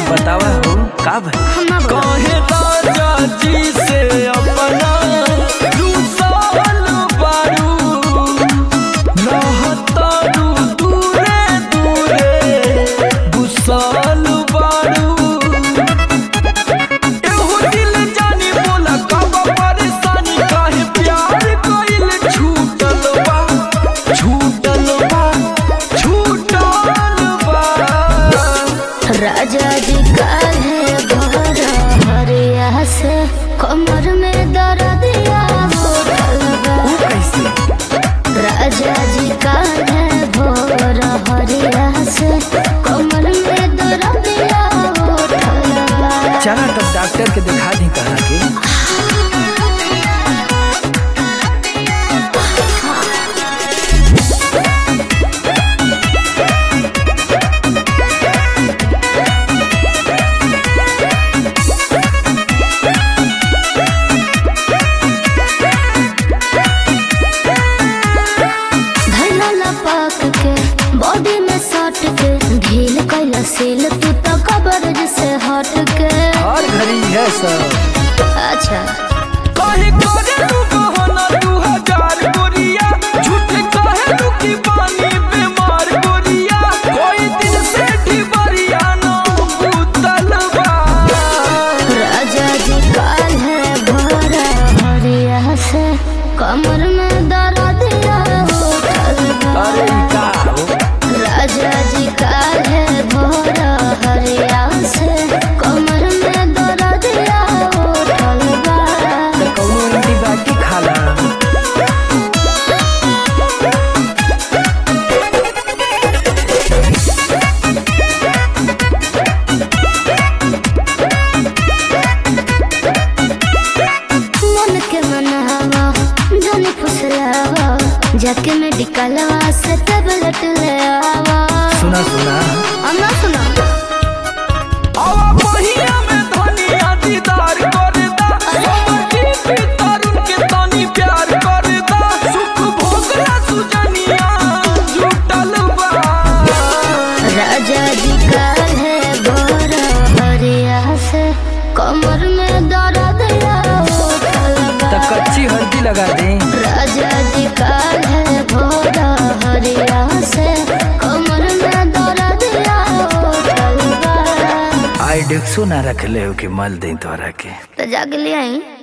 बतावा हो का भाई हम ना बोला कहे राजा जी से अपना रूसल बारू रहतारू दूरे दूरे गुसल बारू एहो दिल जानी बोला कब परेशानी काहे प्यार कइल छूटल बा छूटल बा छूटल बा राजा जी का है घर हरिया से कमर में दर्दिया होटल बा ऊ कैसे राजा जी का है भोर हरिया से कमर में दर्दिया होटल बा चला तब डॉक्टर के दिखा दी कहा के धैला लपाक के बॉडी में सट के ढील कैला सेल तू तो कब्र से हट के हर घड़ी है सब अच्छा काहे करे तू बहाना दू हजार गोरिया झूठ काहे तू की पानी बीमार गोरिया कोई दिन से ढिबरिया ना बुतल बा राजा जी काल है भरा हरिया से कमर में दर्दिया उठल बा। अरे ई का हो राजा जी काल है भरा हरिया से कमर में दर्दिया उठल बा। त कौनो एंटीबायोटिक खाला मन के मनावा जाने फुसलावा जाके मेडिकलवा से टेबलेट ले आवा सुना सुना अन्ना सुना आवा पहिया में धनिया दीदार करदा समझी भी तरुण के तनी प्यार करदा सुख भोगला सुजनिया जुटल बा राजा जी का है गोरा हरिया से कमर में दर्द या उठल त बा। कच्ची हल्दी लगा दे राजा जी का है गोरा हरिया से कमर में दर्द या उठल बा। आई डेक्सो ना रख ले हो कि मल दे तोरा के तो जाके ले आई